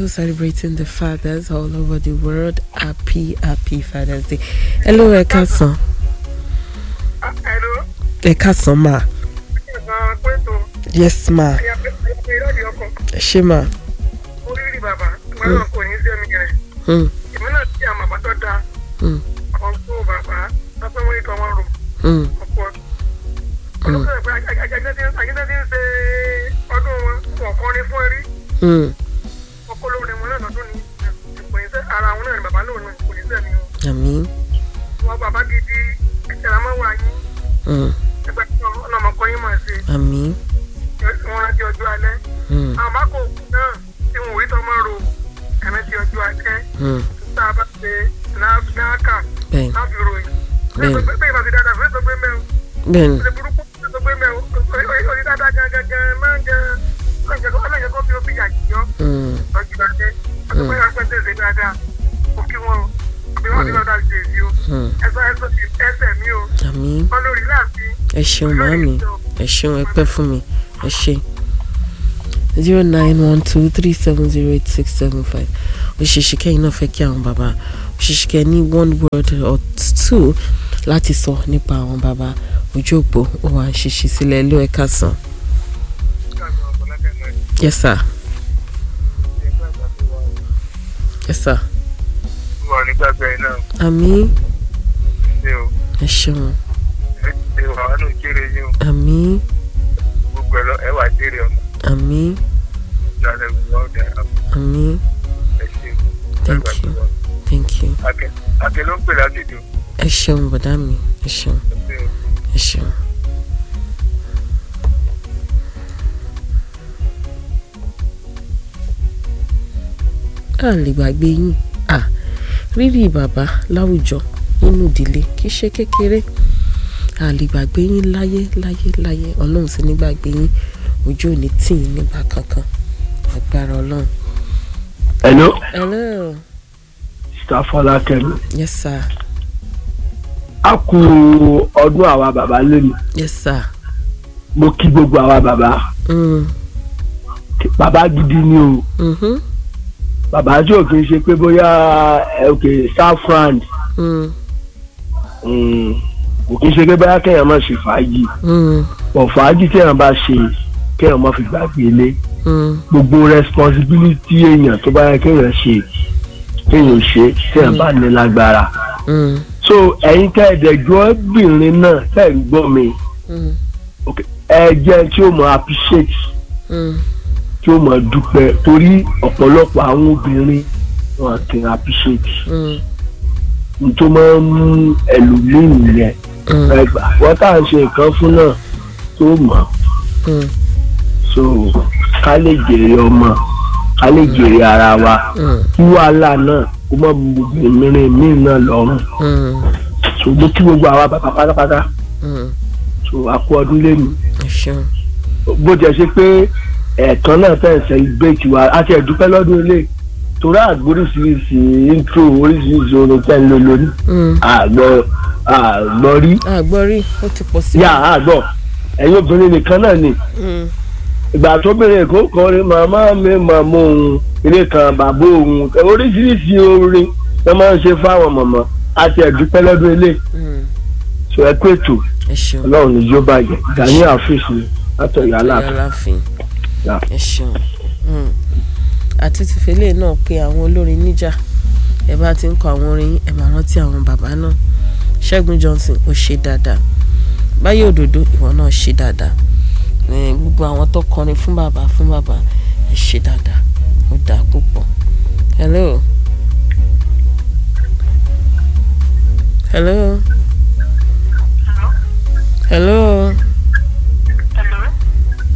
also celebrating the fathers all over the world. Happy, happy Father's Day. Hello, ẹ káàsán. Hello. Ẹ káàsán ma. Ẹ̀sán pẹ̀tọ́. Yes ma. Ẹ̀yà pẹ̀tọ́ ìrọ̀lì ọkọ̀. Ẹ ṣé ma. Oríire bàbá. Màá kò ní sí ẹ̀mí rẹ̀. Hmm, Èmi náà ti àmọ̀ àbátọ́ da. hmm, Ọ̀gbọ́n bàbá. Lọ́pẹ́ wọ́n ikọ̀ wọn rò. hmm, Ọ̀pọ̀. Olùkọ́ pé àjẹjẹ́ ti ń ṣe ọdún wọn. Wọ́n kọrin fún ẹrí. hmm. Ọkọ̀ lórí wọn náà lọ́dún ni. Kò ní sẹ́ ara wọn náà ni bàbá lóun náà kò ní sẹ́mi o. Àmín. Wọ́n bàbá gidi. Ẹ̀rọ máa wà yín. Hmm, Ẹgbẹ́ ọ̀nà ọmọkọ yín mọ̀ sí. àmín. Wọ́n rántí ọjọ́ alẹ́. Hmm, àmọ́ kò kú náà tí wọn ò rí tọmọ rò ẹ̀mí ti ọjọ́ akẹ́ hmm. tá a bá ṣe náàkà Bẹ́ẹ̀ni, láti ròyìn. Bẹ́ẹ̀ni. bẹ́ẹ̀ bá ti dáadáa fún ètò pé mẹ́rin bẹ́ẹ̀ni. ṣe burúkú fún ètò pé mẹ́rin orí dáadáa gangan gan máa ń gan ọlọ́yẹ̀ kó fi ó fi yà yíyọ́ Hmm, lọ́jọ́ adé ọdún pé wọ́n pẹ́ ṣe dáadáa kò kí wọn o àbí wọ́n ti lọ́ọ́ dáa ṣe èyí o hmm. ẹ̀sọ́ ẹ̀sọ́ ti ẹsẹ̀ mi o Àmín. wọ́n lórí láàfin Ẹ ṣeun màámi. Ẹ ṣeun ẹ pẹ́ fún mi. Ẹ ṣé. zero nine one two three seven zero eight six seven five òṣìṣẹ́ kẹ́yìn náà fẹ́ kí àwọn bàbá òṣìṣẹ́ kẹ́ ní one word or two láti sọ nípa àwọn bàbá ojú òpó ó wà ṣíṣí sílẹ̀ ló ẹ̀ka sàn. yes sir yes sir wọ́n nígbàgbẹ́ náà àmín ṣe o ẹ ṣeun ṣe o àwọn náà kéré yín o àmín gbogbo ẹ̀ lọ ẹ̀ wà kéré ọmọ àmín ìjọba ẹ̀ wọ́n ọ̀dà àmín ẹ̀ ṣe o. thank you thank you Akẹ́ Akẹ́ ló ń pè láti dùn. ẹ ṣeun bọ̀dá mi ẹ ṣeun ẹ ṣeun. a lè gbàgbé yín à rírì bàbá láwùjọ nínú ìdílé kì í ṣe kékeré a lè gbàgbé yín láyé láyé láyé ọlọ́run sì ní gbàgbé yín ojú ò ní tì yín nígbà kankan agbára ọlọ́run. hello hello sista fọlákẹ́mi yes sir a kú ọdún àwa bàbá lónìí yes sir mo kí gbogbo àwa bàbá mm. bàbá gidi ni o mm-hmm. bàbá tí ò kì í ṣe pé bóyá ẹ, òkè saffron mm. mm, kò kì í ṣe pé bóyá kéèyàn má ṣe fàájì mm. pọ̀ fàájì téèyàn bá ṣe kéèyàn má fi gbàgbé ilé mm. gbogbo responsibility èèyàn tó bá yẹ kéèyàn ṣe kéèyàn ṣe téèyàn bá ní lágbára mm. so ẹ̀yin tẹ́ ẹ̀dẹ̀jọ́ obìnrin náà tẹ́ ẹ̀ ń gbọ́ mi mm. ẹ jẹ́ tí ó mọ appreciate mm. tí ó mọ dúpẹ́ torí ọ̀pọ̀lọpọ̀ àwọn obìnrin wọn kì í appreciate mm. n tó máa ń mú ẹlòmíì nìyẹn mm. ẹgbà wọ́n tá à ń ṣe nǹkan fún náà tó mọ̀ mm. so ká lè jèrè ọmọ ká lè jèrè ara wa mm. kí wàhálà náà kó má bu obìnrin míì náà lọ́rùn mm. so mo kí gbogbo àwa bàbá pátápátá mm. so a kú ọdún lẹ́nu ẹ ṣeun bó jẹ́ ṣe pé ẹ̀ẹ̀kan náà fẹ́ celebrate wa a ti ẹ̀dúpẹ́ lọ́dún ilé torí àgbóríṣiríṣi intro oríṣiríṣi orin tẹ́ ń lò lónìí mm. àgbọ̀ àgbọ̀ rí àgbọ̀rí ó ti pọ̀ sí. yà àgbọ̀ ẹ̀yin obìnrin nìkan náà ni Mm. ìgbà tó bẹ̀rẹ̀ kó kọrin màmá mi màmá òun ilé kan bàbá òun oríṣiríṣi orin ló máa ń ṣe fáwọn mọ̀mọ́ a ti ẹ̀dúpẹ́ lọ́dún ilé Mm. so ẹ pé ètò ẹ ṣeun ọlọ́run ní yóò bàjẹ́ gani àfíìsì látọ̀yà aláàfin. aláàfin Yeah. ẹ ṣeun Mm. àti tìfẹ́lẹ́ náà pé àwọn olórin níjà ẹ bá ti ń kọ àwọn orin yín, ẹ máa rántí àwọn bàbá náà Ṣẹ́gun Johnson ó ṣe dáadáa Báyọ̀ Òdòdó ìwọ náà ṣe dáadáa Ẹ, gbogbo àwọn tó kọrin fún bàbá fún bàbá ẹ ṣe dáadáa ó dáa púpọ̀ hello hello hello